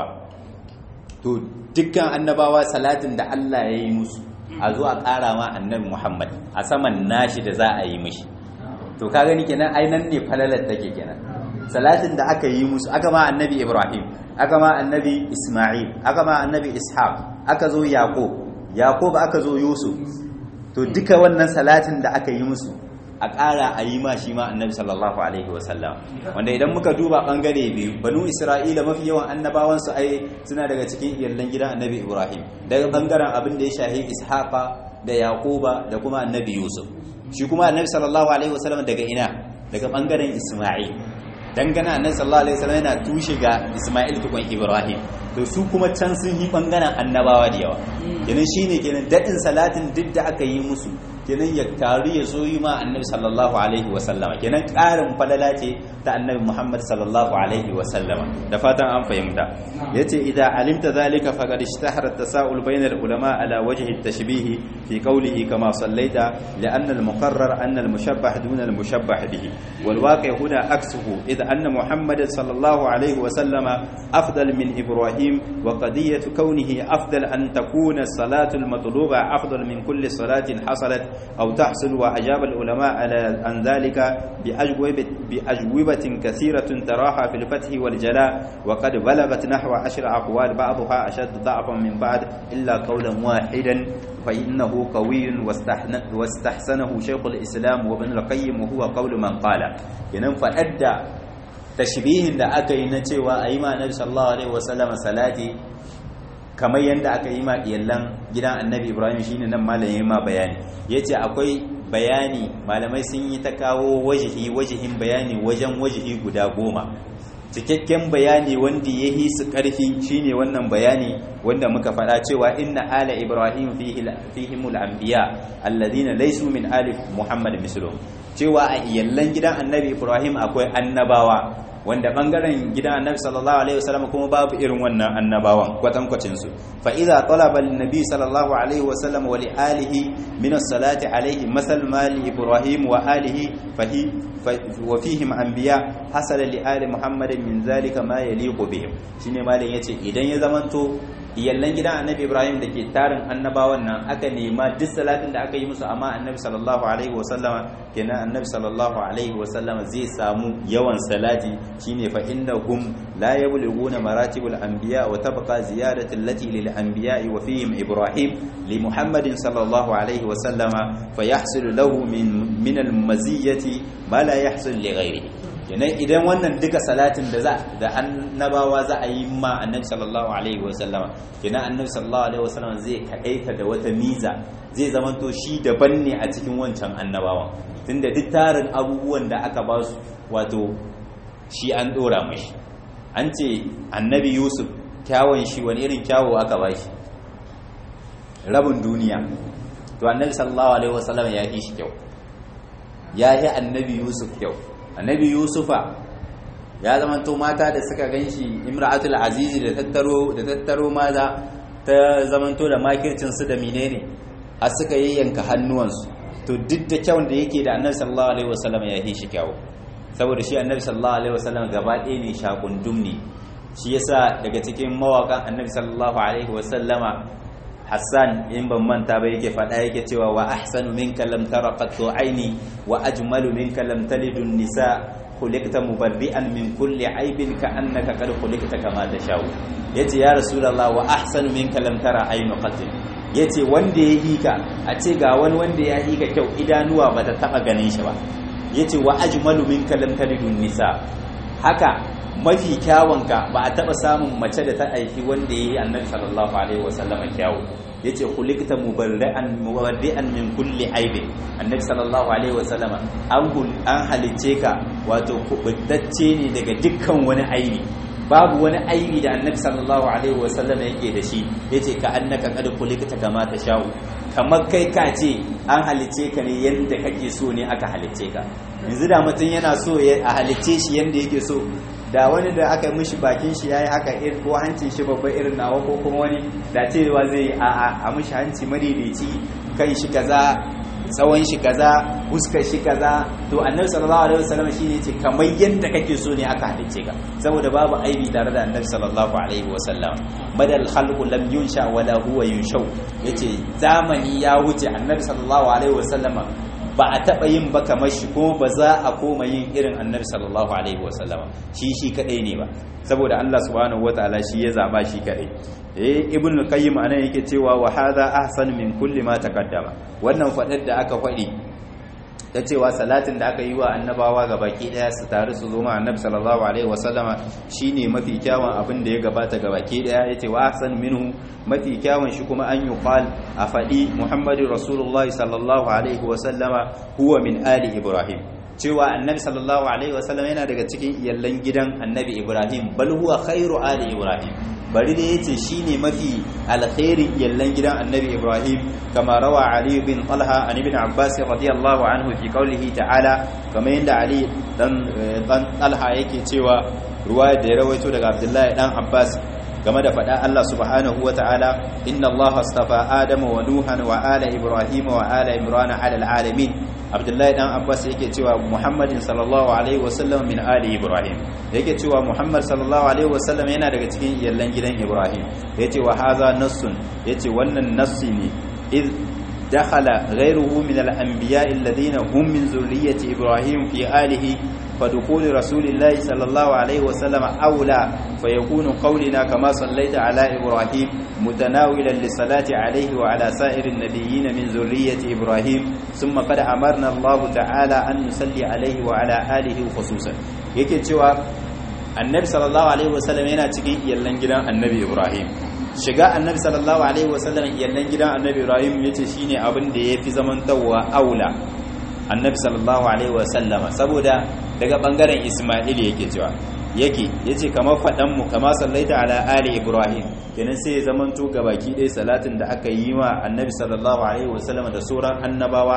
to dukkan annabawa salatin da allah ya yi musu a zuwa ƙara ma annabi muhammad a saman nashi da za a yi mishi to ka gani kenan ainan ne falalar take kenan salatin da aka yi musu aka ma annabi ibrahim aka ma annabi isma'il aka ma annabi ishaq aka zo yaqub yaqub aka zo yusuf to duka wannan salatin da aka yi musu a ƙara a yi ma shi ma annabi sallallahu alaihi wasallam wanda idan muka duba ɓangare biyu banu isra'ila mafi yawan annabawansu ai suna daga cikin iyallan gidan annabi ibrahim daga ɓangaren abin da ya shahi ishaqa da yaquba da kuma annabi yusuf shi kuma annabi sallallahu alaihi wasallam daga ina daga ɓangaren isma'il dangana annabi sallallahu alaihi wasallam yana tushe ga isma'il tukun ibrahim to su kuma can sun yi ɓangaren annabawa da yawa kenan shine kenan daɗin salatin duk da aka yi musu kenan ya taru ya zo yi ma annabi sallallahu alaihi wa sallama kenan ƙarin falala ce ta annabi muhammad sallallahu alaihi wa sallama da fatan an fahimta yace idza alimta zalika faqad ishtahara at-tasa'ul bayna al-ulama ala wajhi at-tashbih fi qawlihi kama sallaita li'anna al-muqarrar anna al-mushabbah duna al-mushabbah bihi wal waqi' huna aksuhu idza anna muhammad sallallahu alaihi wa sallama afdal min ibrahim wa qadiyatu kawnihi afdal an takuna as-salatu al-matluba afdal min kulli salatin hasalat أو تحصل وأجاب العلماء على عن ذلك بأجوبة, بأجوبة كثيرة تراها في الفتح والجلاء وقد بلغت نحو عشر أقوال بعضها أشد ضعفا من بعد إلا قولا واحدا فإنه قوي واستحسنه شيخ الإسلام وابن القيم وهو قول من قال ينم فأدى تشبيه da aka yi na cewa a yi ma annabi sallallahu alaihi wasallam salati kamar yadda aka yi ma iyallan gidan annabi ibrahim shine nan malamin ma bayani yace akwai bayani malamai sun yi ta kawo wajihi wajihin bayani wajen wajihi guda goma cikakken bayani wanda ya yi su ƙarfi shine wannan bayani wanda muka faɗa cewa inna ala ibrahim fihimul anbiya alladhina laysu min ali muhammad mislu cewa a iyallan gidan annabi ibrahim akwai annabawa wanda bangaren gidan annabi sallallahu alaihi wasallam kuma babu irin wannan annabawan kwatankwacin su fa idza talaba an-nabi sallallahu alaihi wasallam wa li alihi min as-salati alaihi masal mali ibrahim wa alihi fahi wa fihim anbiya hasala li ali muhammadin min zalika ma yaliqu bihim shine malin yace idan ya zamanto iyallan gidan annabi ibrahim da ke tarin annabawan nan aka nema duk salatin da aka yi musu amma annabi sallallahu alaihi wasallama kenan annabi sallallahu alaihi wasallama zai samu yawan salati shine fa innahum la yablughuna maratibul anbiya wa tabqa ziyadatu allati lil anbiya wa fihim ibrahim li muhammadin sallallahu alaihi wasallama fa yahsulu lahu min min al maziyati ma la yahsul li ghairihi kenan idan wannan duka salatin da za da annabawa za a yi ma annabi sallallahu alaihi wasallama kenan annabi sallallahu alaihi wasallama zai kaɗaita da wata miza zai zamanto shi daban ne a cikin wancan annabawan tunda duk tarin abubuwan da aka ba su wato shi an ɗora mashi an ce annabi yusuf kyawun shi wani irin kyawo aka ba shi rabin duniya to annabi sallallahu alaihi wasallama ya yi shi kyau ya yi annabi yusuf kyau annabi yusufa ya zamanto mata da suka ganshi imra'atul azizi da tattaro da tattaro maza ta zamanto da makircin su da menene har suka yayyanka hannuwansu to duk da kyawun da yake da annabi sallallahu alaihi wasallam ya yi shi kyawu saboda shi annabi sallallahu alaihi wasallam gaba ɗaya ne shakundum ne shi yasa daga cikin mawakan annabi sallallahu alaihi wasallama Hassan in ban manta ba yake faɗa yake cewa wa ahsanu minka lam tara qattu aini wa ajmalu minka lam talidu nisa khuliqta mubarri'an min kulli aibin ka annaka qad khuliqta kama tashau yace ya rasulullah wa ahsanu minka lam tara ainu qattu yace wanda ya hika a ce ga wani wanda ya hika kyau idanuwa bata taba ganin shi ba yace wa ajmalu minka lam talidu nisa haka mafi kyawunka ba a taba samun mace da ta aiki wanda ya yi annabi sallallahu alaihi wasallam kyawu ya ce kulikta mubarri'an mubarri'an min kulli aibin annabi sallallahu alaihi wasallam an halicce ka wato kubutacce ne daga dukkan wani aibi babu wani aibi da annabi sallallahu alaihi wasallam yake da shi yace ka annaka qad kulikta kama ta sha'u kamar kai ka ce an halicce ka ne yanda kake so ne aka halicce ka yanzu da mutum yana so a halicce shi yanda yake so da wani da aka mishi bakin shi yayi haka irin ko hancin shi babba irin nawa ko kuma wani da cewa zai a a a mishi hanci madaidaici kai shi kaza tsawon shi kaza fuskar shi kaza to annabi sallallahu alaihi wasallam shine ce kamar yanda kake so ne aka halice ka saboda babu aibi tare da annabi sallallahu alaihi wasallam badal khalqu lam yunsha wala huwa yunshau yace zamani ya wuce annabi sallallahu alaihi wasallama ba a taɓa yin ba kamar shi kuma ba za a koma yin irin annabi sallallahu alaihi wasallama shi shi kadai ne ba saboda Allah subhanahu wataala shi ya zaba shi kadai eh ibn al-qayyim anan yake cewa wa hadha ahsan min kulli ma taqaddama wannan fadar da aka fadi ta cewa salatin da aka yi wa annabawa ga baki daya su tare su zo ma annabi sallallahu alaihi wasallama shine mafi kyawun abin da ya gabata ga baki daya yace wa ahsan minhu mafi kyawun shi kuma an yuqal a fadi muhammadu rasulullahi sallallahu alaihi wasallama huwa min ali ibrahim cewa annabi sallallahu alaihi wasallam yana daga cikin iyallan gidan annabi ibrahim bal huwa khairu ali ibrahim bari da yace shine mafi alkhairin iyallan gidan annabi ibrahim kama rawa ali bin talha an ibn abbas radiyallahu anhu fi qawlihi ta'ala kama yanda ali dan dan talha yake cewa ruwaya da ya rawaito daga abdullahi dan abbas game da faɗa Allah subhanahu wa ta'ala inna Allah astafa Adama wa Nuhan wa ala Ibrahim wa ala Imran ala alamin Abdullahi dan Abbas yake cewa Muhammadin sallallahu alaihi wa sallam min ali Ibrahim yake cewa Muhammad sallallahu alaihi wa sallam yana daga cikin iyallan gidan Ibrahim yace wa hadha nassun yace wannan nassi ne iz دخل غيره من الأنبياء الذين هم من ذرية إبراهيم في آله فدخول رسول الله صلى الله عليه وسلم أولى فيكون قولنا كما صليت على إبراهيم متناولا للصلاة عليه وعلى سائر النبيين من ذرية إبراهيم ثم قد أمرنا الله تعالى أن نصلي عليه وعلى آله خصوصا yake cewa annabi sallallahu alaihi wasallam yana cikin iyallan gidan annabi Ibrahim shiga annabi sallallahu alaihi wasallam iyallan gidan annabi Ibrahim yace shine abin da yafi zamantawa aula annabi sallallahu alaihi wasallama saboda daga bangaren Isma'il yake cewa yake yace kamar fadan mu kama sallaita ala ali Ibrahim kenan sai ya zamanto gabaki ɗaya salatin da aka yi wa annabi sallallahu alaihi wasallama da sauran annabawa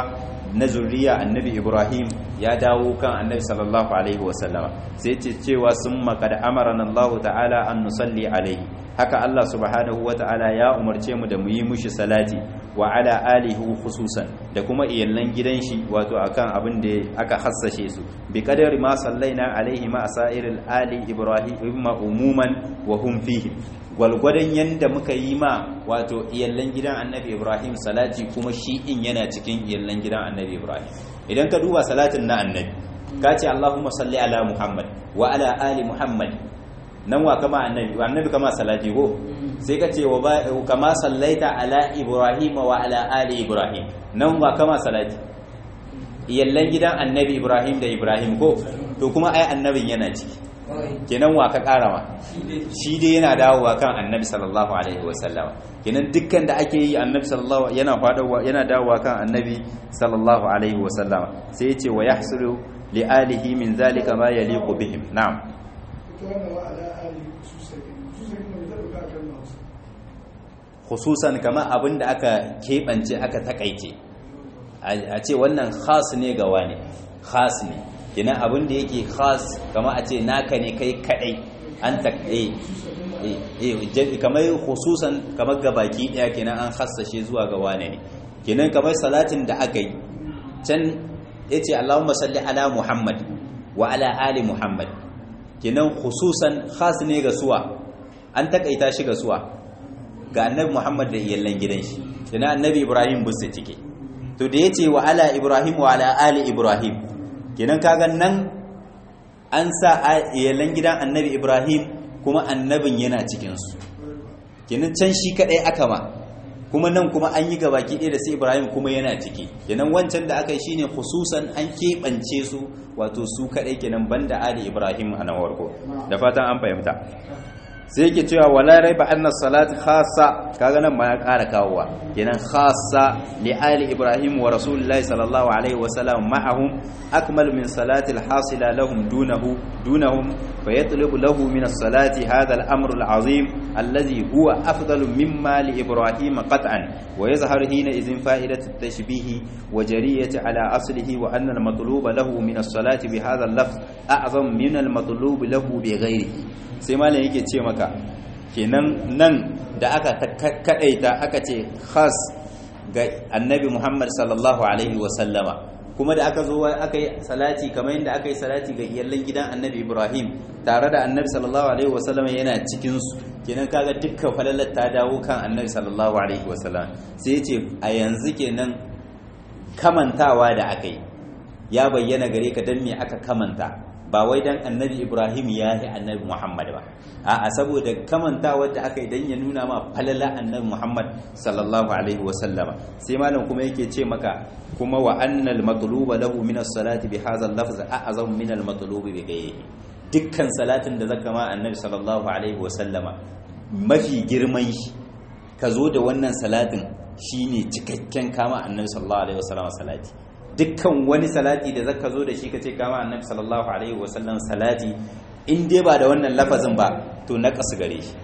na zuriya annabi ibrahim ya dawo kan annabi sallallahu alaihi wasallama sai ce cewa sun makada amarana allahu ta'ala an nusalli alaihi haka allah subhanahu wa ta'ala ya umarce mu da mu yi mushi salati wa ala alihi khususan da kuma iyallan gidan shi wato akan abin da aka hassashe su bi qadari ma sallaina alaihi ma asairil ali ibrahim umuman wa hum fihi gwalgwadon yanda muka yi ma wato iyallan gidan annabi ibrahim salati kuma shi in yana cikin iyallan gidan annabi ibrahim idan ka duba salatin na annabi ka ce allahumma salli ala muhammad wa ala ali muhammad nan wa kama annabi wa annabi kama salati ko sai ka ce wa kama sallaita ala ibrahim wa ala ali ibrahim nan wa kama salati iyallan gidan annabi ibrahim da ibrahim ko to kuma ai annabin yana ciki kenan wa ka karawa shi dai yana dawowa kan annabi sallallahu alaihi wasallam kenan dukkan da ake yi annabi sallallahu yana fadawa yana dawowa kan annabi sallallahu alaihi wasallam sai yace wa yahsulu li alihi min zalika ma yaliqu bihim na'am khususan kama abin da aka keɓance aka takaice a ce wannan khas ne ga wani khas ne kenan abin da yake khas kama a ce naka ne kai kadai an ta eh kamar khususan kamar gabaki daya kenan an hassashe zuwa ga wane ne kenan kamar salatin da aka yi can yace Allahumma salli ala Muhammad wa ala ali Muhammad kenan khususan khas ne ga suwa an takaita shi ga suwa ga annabi Muhammad da iyallan gidan shi kenan annabi Ibrahim busse cike to da yace wa ala Ibrahim wa ala ali Ibrahim kenan kaga nan an sa iyalan gidan annabi ibrahim kuma annabin yana cikinsu kenan can shi kadai aka ma kuma nan kuma an yi gabaki ɗaya da sai ibrahim kuma yana ciki kenan wancan da aka yi shine khususan an keɓance su wato su kadai kenan banda ali ibrahim a nan warko da fatan an fahimta sai yake cewa wala raiba anna salat khassa kaga nan ma ya ƙara kawowa kenan khassa li ali ibrahim wa rasulullahi sallallahu alaihi wa sallam ma'ahum akmal min salati al-hasila lahum dunahu dunahum fa yatlubu lahu min as-salati hadha al-amr al-azim alladhi huwa afdalu mimma li ibrahim qat'an wa yazharu hina idhin fa'idatu at-tashbih wa jariyati ala aslihi wa anna al-matlub lahu min as-salati bi hadha al-lafz a'zam min al-matlub lahu bi ghayrihi sai malam yake ce maka kenan nan da aka kadaita aka ce khas ga annabi Muhammad sallallahu alaihi wa sallama kuma da aka zo aka yi salati kamar yadda aka yi salati ga iyallan gidan annabi Ibrahim tare da annabi sallallahu alaihi wa sallama yana cikin su kenan kaga dukkan falalar ta dawo kan annabi sallallahu alaihi wa sallam sai ya ce a yanzu kenan kamantawa da aka yi ya bayyana gare ka dan me aka kamanta ba wai dan annabi ibrahim ya yi annabi muhammad ba a saboda kamanta wadda aka yi dan ya nuna ma falala annabi muhammad sallallahu alaihi wasallama sai malam kuma yake ce maka kuma wa annal matluba lahu min as-salati bi hadha al-lafz a'zam min al-matlub bi ghayrihi dukkan salatin da zaka ma annabi sallallahu alaihi wasallama mafi girman shi ka zo da wannan salatin shine cikakken kama annabi sallallahu alaihi wasallama salati dukkan wani salati da zaka zo da shi kace kama annabi sallallahu alaihi wasallam salati in dai ba da wannan lafazin ba to naqas gare shi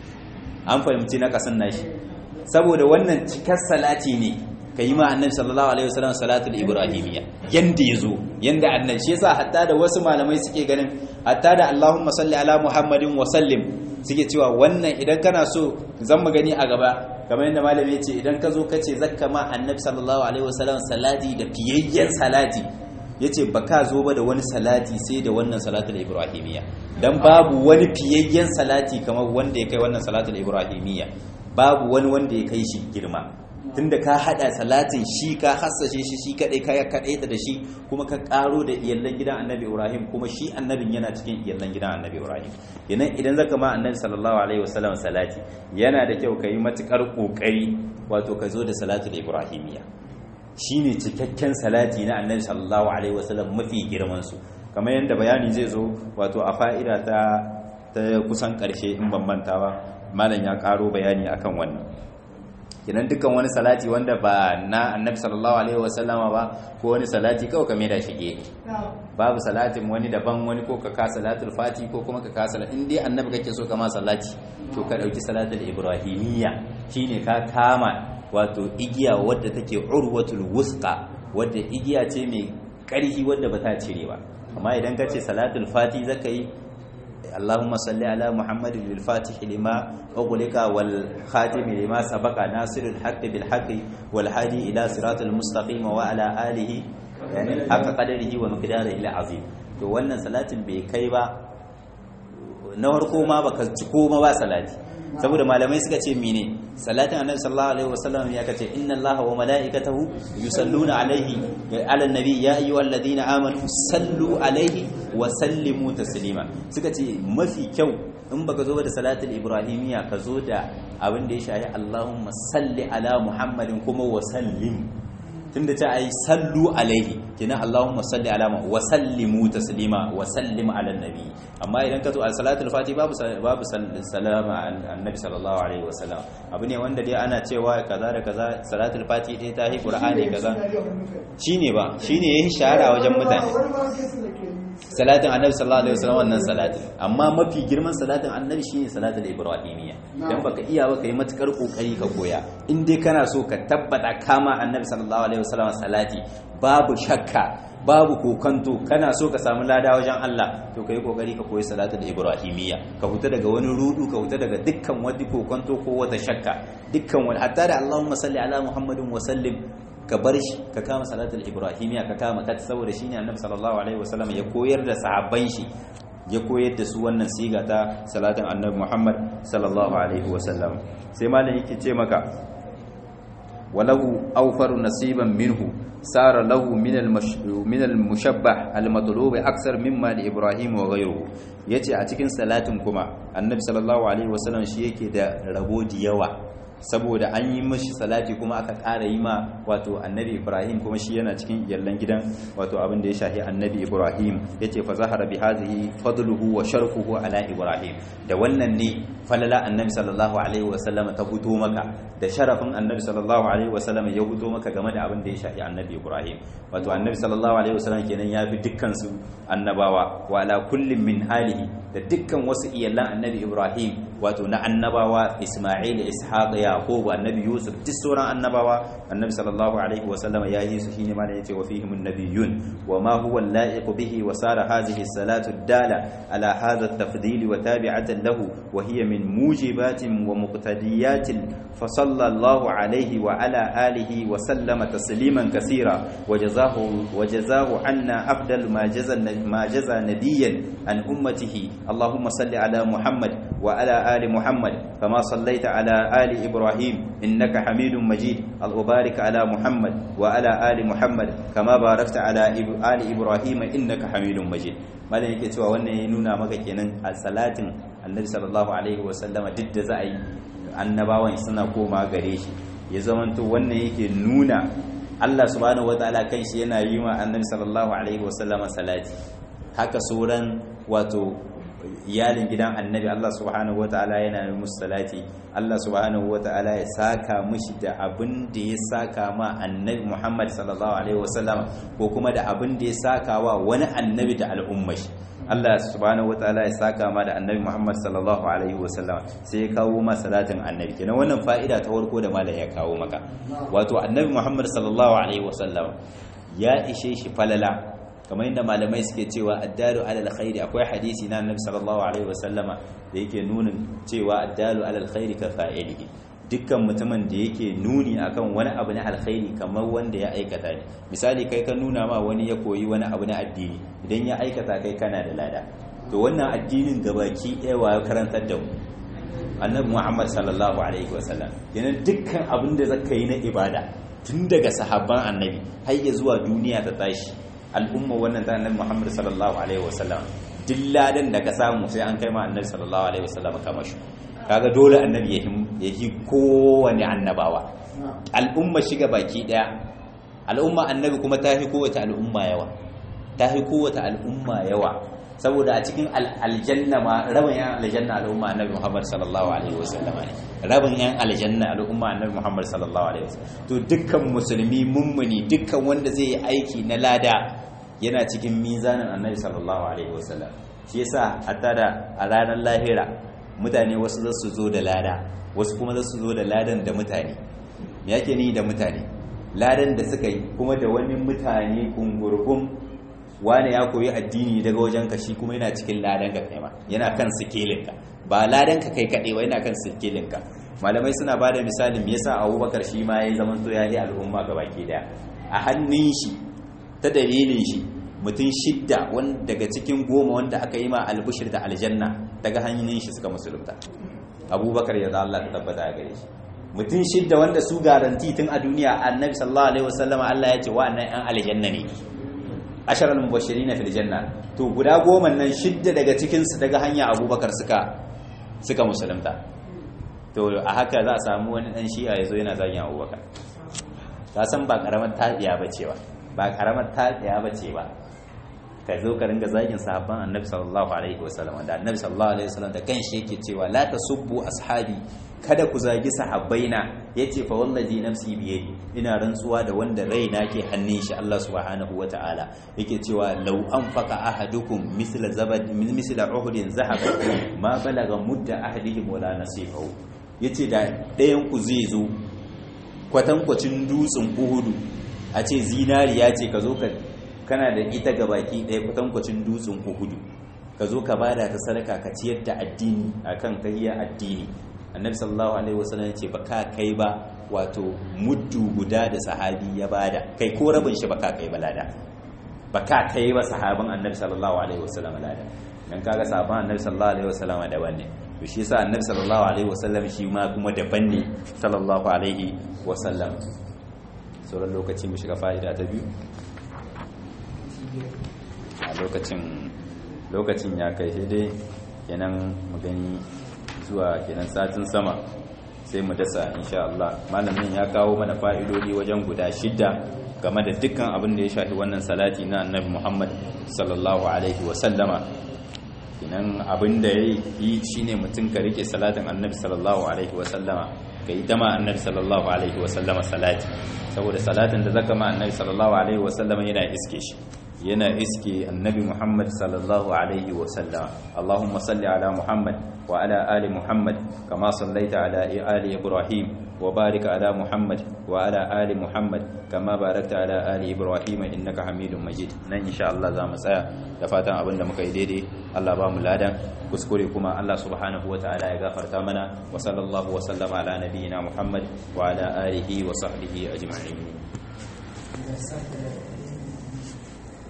an fahimci naqasin nashi saboda wannan cikar salati ne yi ma annabi sallallahu alaihi wasallam salatul ibrahimiyya yanda yazo yanda annabi shi yasa hatta da wasu malamai suke ganin hatta da Allahumma salli ala Muhammadin wa sallim suke cewa wannan idan kana so zan mu gani a gaba kamar yadda malami ya ce idan ka zo ka ce zakka ma annabi sallallahu alaihi wasallam salati da fiyayyen salati yace ba ka zo ba da wani salati sai da wannan salatul ibrahimiyya dan babu wani fiyayyen salati kamar wanda ya kai wannan salatul ibrahimiyya babu wani wanda ya kai shi girma tunda ka hada salatin shi ka hassashe shi shi kadai ka kadai da shi kuma ka karo da iyallan gidan annabi ibrahim kuma shi annabin yana cikin iyallan gidan annabi ibrahim idan idan zaka ma annabi sallallahu alaihi wasallam salati yana da kyau kai matukar kokari wato ka zo da salatul ibrahimiyya shine cikakken salati na annabi sallallahu alaihi wasallam mafi girman su kamar yadda bayani zai zo wato a fa'ida ta ta kusan karshe in ban manta ba malam ya karo bayani akan wannan kinan dukkan wani salati wanda ba na annabi sallallahu alaihi wasallama ba ko wani salati kawai ka da shi gehe babu salatin wani daban wani ko ka ka salatul fati ko kuma ka ka salat in dai annabi kake so kama salati to ka dauki salatul ibrahimiyya shine ka kama wato igiya wadda take urwatul wusqa wadda igiya ce mai ƙarfi wadda ba ta cire ba amma idan ka ce salatul fati zaka yi اللهم صل على محمد الفاتح لما أغلق والخاتم لما سبق ناصر الحق بالحق والهادي إلى صراط المستقيم وعلى آله يعني حق قدره ومقداره العظيم to wannan salatin bai kai ba na farko ma baka ci koma ba salati saboda malamai suka ce mene salatin annabi sallallahu alaihi wasallam ya kace inna allaha wa malaikatahu yusalluna alaihi ala nabi ya ayyuhalladhina amanu sallu alaihi wa sallimu taslima suka ce mafi kyau in baka zo da salatul ibrahimiya ka zo da abin da ya shahi allahumma salli ala muhammadin kuma wa sallim tunda ta ai sallu alaihi kina Allahumma salli ala wa sallimu taslima wa sallim ala nabi amma idan ka zo al salatul fati babu babu salama annabi sallallahu alaihi wasallam abu ne wanda dai ana cewa kaza da kaza salatul fati dai ta hi qur'ani kaza shine ba shine yayi shahara wajen mutane salatin annabi sallallahu alaihi wasallam wannan salatin amma mafi girman salatin annabi shine salatul ibrahimiyya dan baka iya ba kai matukar kokari ka koya in dai kana so ka tabbata kama annabi sallallahu alaihi wasallam salati babu shakka babu kokanto kana so ka samu lada wajen Allah to kai kokari ka koyi salatul ibrahimiyya ka huta daga wani rudu ka huta daga dukkan wani kokanto ko wata shakka dukkan wani hatta da Allahumma salli ala Muhammadin wa sallim ka bar shi ka kama salatul ibrahimiya ka kama kat saboda shine annabi sallallahu alaihi wasallam ya koyar da sahabban shi ya koyar da su wannan siga ta salatin annabi Muhammad sallallahu alaihi wasallam sai malam yake ce maka walahu awfaru nasiban minhu sara lahu min min al-mushabbah al-matlub aksar mimma li ibrahim wa ghayruhu yace a cikin salatin kuma annabi sallallahu alaihi wasallam shi yake da rabo da yawa saboda an yi mashi salati kuma aka ƙara yi ma wato annabi ibrahim kuma shi yana cikin yallan gidan wato abin da ya shahi annabi ibrahim ya ce fa zahara bi hazihi fadluhu wa sharfuhu ala ibrahim da wannan ne falala annabi sallallahu alaihi wa sallam ta fito maka da sharafin annabi sallallahu alaihi wa sallam ya fito maka game da abin da ya shahi annabi ibrahim wato annabi sallallahu alaihi wa sallam kenan ya fi dukkan su annabawa wa ala kullin min alihi da dukkan wasu iyalan annabi ibrahim wato na annabawa isma'il ishaq yaqub annabi yusuf duk sauran annabawa annabi sallallahu alaihi wa sallam ya yi su shine ma da yace wa fihim an-nabiyyun wa ma huwa al-la'iq bihi wa sara hadhihi as-salatu ad-dala ala hadha at-tafdil wa tabi'atan lahu wa hiya min mujibatin wa muqtadiyatin fa sallallahu alaihi wa ala alihi wa sallama tasliman kaseera wa jazahu wa jazahu anna afdal ma jaza ma jaza nabiyyan an ummatihi اللهم صل على محمد وعلى آل محمد كما صليت على آل إبراهيم إنك حميد مجيد وبارك على محمد وعلى آل محمد كما باركت على آل إبراهيم إنك حميد مجيد malam yake cewa wannan ya nuna maka kenan a salatin annabi sallallahu alaihi wasallam duk da za a yi annabawan suna koma gare shi ya zamanto wannan yake nuna Allah subhanahu wataala kan shi yana yi wa annabi sallallahu alaihi wasallam salati haka sauran wato iyalin gidan annabi Allah subhanahu ta'ala yana yi musu salati Allah subhanahu ta'ala ya saka mushi da abin da ya saka ma annabi Muhammad sallallahu alaihi wasallam ko kuma da abin da ya saka wa wani annabi da al'ummar shi Allah subhanahu ta'ala ya saka ma da annabi Muhammad sallallahu alaihi wasallam sai ya kawo ma salatin annabi kenan wannan fa'ida ta farko da malam ya kawo maka wato annabi Muhammad sallallahu alaihi wasallam ya ishe shi falala kamar yadda malamai suke cewa addalu alal khairi akwai hadisi na annabi sallallahu alaihi wasallama da yake nunin cewa addalu alal khairi ka fa'ilihi dukkan mutumin da yake nuni akan wani abu na alkhairi kamar wanda ya aikata ne misali kai ka nuna ma wani ya koyi wani abu na addini idan ya aikata kai kana da lada to wannan addinin gabaki ɗaya wa ya karantar da mu annabi muhammad sallallahu alaihi wasallam yana dukkan abin da zaka yi na ibada tun daga sahabban annabi har ya zuwa duniya ta tashi al'umma wannan ta annabi Muhammad sallallahu alaihi wasallam duk ladan da ka samu sai an kai ma annabi sallallahu alaihi wasallam kama shi kaga dole annabi ya yi kowane annabawa al'umma shiga baki daya al'umma annabi kuma ta fi kowace al'umma yawa ta fi kowace al'umma yawa saboda a cikin aljanna ma rabin yan aljanna al'umma annabi Muhammad sallallahu alaihi wasallam ne rabin yan aljanna al'umma annabi Muhammad sallallahu alaihi wasallam to dukkan musulmi mummuni dukkan wanda zai yi aiki na lada yana cikin mizanin annabi sallallahu alaihi wasallam shi yasa hatta da a ranar lahira mutane wasu za su zo da lada wasu kuma za su zo da ladan da mutane me yake ni da mutane ladan da suka yi kuma da wani mutane kungurgun wani ya koyi addini daga wajen ka shi kuma yana cikin ladan ka kai ma yana kan sikelin ka ba ladan ka kai kaɗai ba yana kan sikelin ka malamai suna ba da misalin me yasa abubakar shi ma ya zama to ya yi al'umma ga baki daya a hannun shi ta dalilin shi mutum shidda daga cikin goma wanda aka yi ma albishir da aljanna daga hannun shi suka musulunta abubakar ya za Allah ta tabbata a gare shi mutum shidda wanda su garanti tun a duniya annabi sallallahu alaihi wasallam Allah ya ce wa'annan yan aljanna ne asharal mubashirin fil janna to guda goma nan shidda daga cikin su daga hanya abubakar suka suka musulunta to a haka za a samu wani dan shi'a yazo yana zagin abubakar ka san ba karamar tabiya bace ba ba karamar tabiya bace ba ka zo ka ringa zagin sahabban annabi sallallahu alaihi wasallam da annabi sallallahu alaihi wasallam da kanshi yake cewa la tasubbu ashabi kada ku zagi sahabbaina yace fa wallazi nafsi biyadi ina rantsuwa da wanda raina ke hannun shi Allah subhanahu wataala yake cewa law anfaqa ahadukum misla zabad misla uhudin zahaba ma balaga mudda ahadihim wala nasifahu yace da ɗayan ku zai zo kwatankwacin dutsen uhudu a ce zinariya ce ka zo ka kana da ita ga baki ɗaya kwatankwacin dutsen uhudu ka zo ka bada ta sadaka ka ciyar da addini akan tahiyar addini annabi sallallahu alaihi wasallam ya ce ba ka kai ba wato muddu guda da sahabi ya bada kai ko rabin shi ba ka kai ba lada ba ka kai ba sahabin annabi sallallahu alaihi wasallam lada dan kaga sahabban annabi sallallahu alaihi wasallam daban ne to shi yasa annabi sallallahu alaihi wasallam shi ma kuma daban ne sallallahu alaihi wasallam sauran lokaci mu shiga fa'ida ta biyu a lokacin lokacin ya kai sai dai kenan mu gani zuwa kenan satin sama sai mu dasa insha Allah malamin ya kawo mana fa'idodi wajen guda shidda game da dukkan abin da ya shafi wannan salati na annabi Muhammad sallallahu alaihi wa sallama kenan abin da yi shine mutum ka rike salatin annabi sallallahu alaihi wa sallama ka yi dama annabi sallallahu alaihi wa sallama salati saboda salatin da zaka ma annabi sallallahu alaihi wa sallama yana iske shi yana iske annabi Muhammad sallallahu alaihi wa sallama Allahumma salli ala Muhammad wa ala ali Muhammad kama sallaita ala ali Ibrahim wa barik ala Muhammad wa ala ali Muhammad kama barakta ala ali Ibrahim innaka Hamidum Majid nan insha Allah za mu tsaya da fatan abin da muka yi daidai Allah ba mu ladan kuskure kuma Allah subhanahu wa ta'ala ya gafarta mana wa sallallahu wa sallama ala nabiyyina Muhammad wa ala alihi wa sahbihi ajma'in